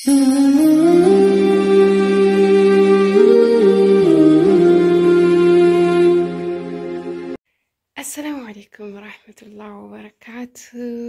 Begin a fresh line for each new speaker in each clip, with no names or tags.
አሰላሙ አሌይኩም ወራህመቱላህ ወበረካቱ።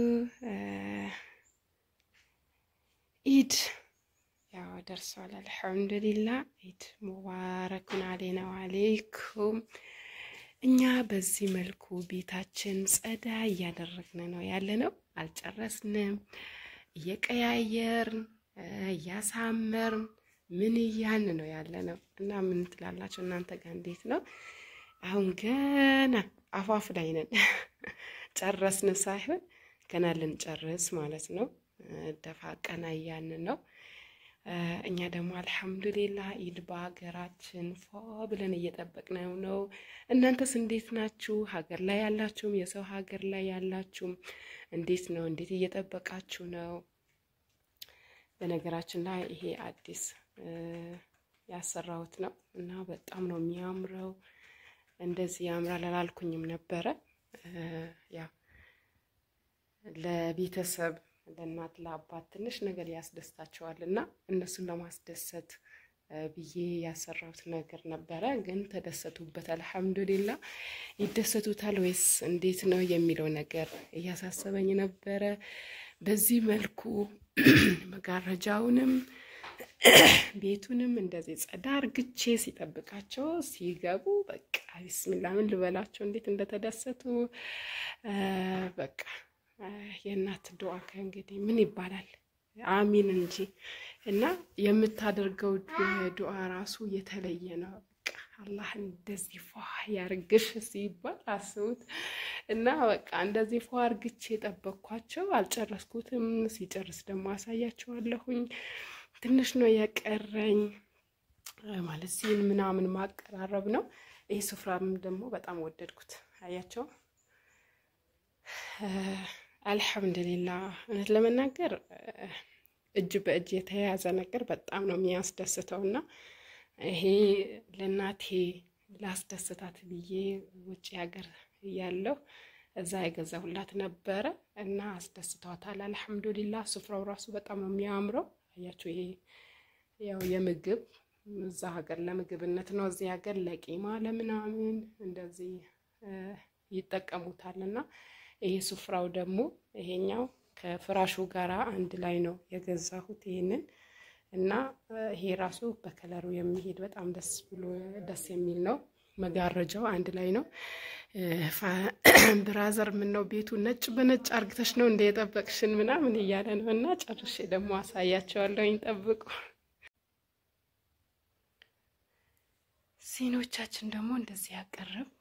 ኢድ ያው ደርሷል። አልሐምዱሊላ ኢድ ሙባረኩን አሌና ወአሌይኩም። እኛ በዚህ መልኩ ቤታችን ጸዳ እያደረግን ነው ያለ ነው። አልጨረስንም። እየቀያየርን እያሳመርን ምን እያልን ነው ያለ ነው እና ምን ትላላችሁ እናንተ ጋር እንዴት ነው? አሁን ገና አፋፍ ላይ ነን። ጨረስን ሳይሆን ገና ልንጨርስ ማለት ነው። ደፋ ቀና እያልን ነው። እኛ ደግሞ አልሐምዱሊላህ ኢድ በሀገራችን ፎ ብለን እየጠበቅነው ነው። እናንተስ እንዴት ናችሁ? ሀገር ላይ ያላችሁም የሰው ሀገር ላይ ያላችሁም እንዴት ነው? እንዴት እየጠበቃችሁ ነው? በነገራችን ላይ ይሄ አዲስ ያሰራሁት ነው እና በጣም ነው የሚያምረው። እንደዚህ ያምራል አላልኩኝም ነበረ። ያ ለቤተሰብ ለእናት ለአባት ትንሽ ነገር ያስደስታቸዋል እና እነሱን ለማስደሰት ብዬ ያሰራሁት ነገር ነበረ። ግን ተደሰቱበት፣ አልሐምዱሊላ። ይደሰቱታል ወይስ እንዴት ነው የሚለው ነገር እያሳሰበኝ ነበረ። በዚህ መልኩ መጋረጃውንም ቤቱንም እንደዚህ ጸዳ እርግቼ ሲጠብቃቸው ሲገቡ በቃ ቢስሚላ ምን ልበላቸው እንዴት እንደተደሰቱ በቃ የእናት ዱዓ ከእንግዲህ ምን ይባላል አሚን እንጂ እና የምታደርገው ዱዓ ራሱ የተለየ ነው። በቃ አላህ እንደዚህ ፏ ያርግሽ ሲባል አስቡት እና በቃ እንደዚህ ፏ አርግቼ የጠበቅኳቸው አልጨረስኩትም። ሲጨርስ ደግሞ አሳያቸዋለሁኝ። ትንሽ ነው የቀረኝ ማለት ሲል ምናምን ማቀራረብ ነው። ይህ ስፍራም ደግሞ በጣም ወደድኩት። አያቸው አልሐምዱሊላ። እውነት ለመናገር እጅ በእጅ የተያያዘ ነገር በጣም ነው የሚያስደስተው እና ይሄ ለእናቴ ላስደስታት ብዬ ውጭ ሀገር እያለሁ እዛ የገዛሁላት ነበረ እና አስደስተዋታል። አልሐምዱሊላ። ስፍራው ራሱ በጣም ነው የሚያምረው። አያችሁ ይሄ ያው የምግብ እዛ ሀገር ለምግብነት ነው፣ እዚህ ሀገር ለቂማ ለምናምን እንደዚህ ይጠቀሙታል። እና ይሄ ስፍራው ደግሞ ይሄኛው ከፍራሹ ጋር አንድ ላይ ነው የገዛሁት ይሄንን እና ይሄ ራሱ በከለሩ የሚሄድ በጣም ደስ ብሎ ደስ የሚል ነው። መጋረጃው አንድ ላይ ነው። ብራዘር ምን ነው ቤቱ ነጭ በነጭ አርግተሽ ነው እንደ የጠበቅሽን ምናምን እያለ ነው። እና ጨርሼ ደግሞ አሳያቸዋለሁኝ። ጠብቁ። ሲኖቻችን ደግሞ እንደዚህ ያቀረብን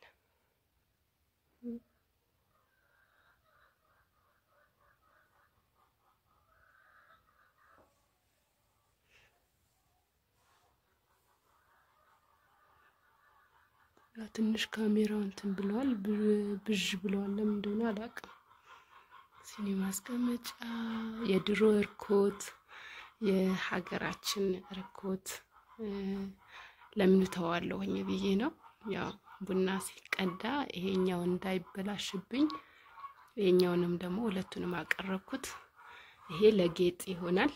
ትንሽ ካሜራው እንትን ብለዋል፣ ብዥ ብለዋል። ለምን እንደሆነ አላውቅም። ሲኒ ማስቀመጫ፣ የድሮ እርኮት፣ የሀገራችን እርኮት ለምን ተዋለሁኝ ብዬ ነው። ያው ቡና ሲቀዳ ይሄኛው እንዳይበላሽብኝ፣ ይሄኛውንም ደግሞ ሁለቱንም አቀረብኩት። ይሄ ለጌጥ ይሆናል።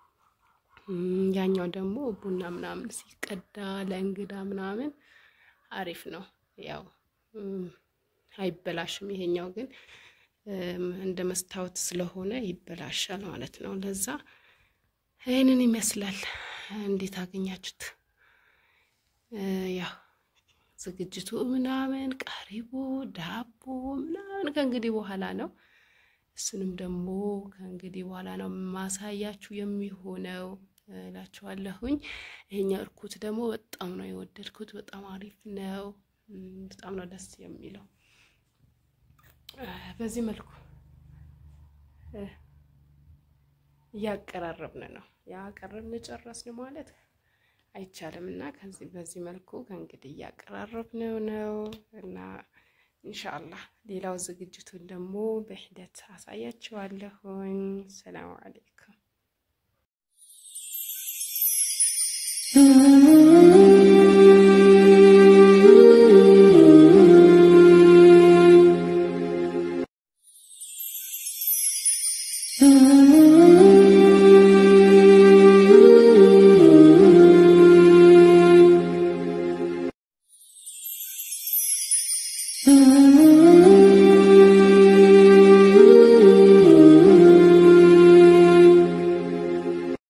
ያኛው ደግሞ ቡና ምናምን ሲቀዳ ለእንግዳ ምናምን አሪፍ ነው። ያው አይበላሽም። ይሄኛው ግን እንደ መስታወት ስለሆነ ይበላሻል ማለት ነው። ለዛ ይህንን ይመስላል። እንዴት አገኛችሁት? ያው ዝግጅቱ ምናምን ቀሪቦ ዳቦ ምናምን ከእንግዲህ በኋላ ነው። እሱንም ደግሞ ከእንግዲህ በኋላ ነው ማሳያችሁ የሚሆነው እላችኋለሁኝ። ይሄኛው እርኩት ደግሞ በጣም ነው የወደድኩት። በጣም አሪፍ ነው። በጣም ነው ደስ የሚለው። በዚህ መልኩ እያቀራረብን ነው። ያቀረብን ጨረስን ማለት አይቻልም እና ከዚህ በዚህ መልኩ ከእንግዲህ እያቀራረብን ነው እና ኢንሻአላህ ሌላው ዝግጅቱን ደግሞ በሂደት አሳያችኋለሁኝ። ሰላሙ አለይኩም
Mm-hmm.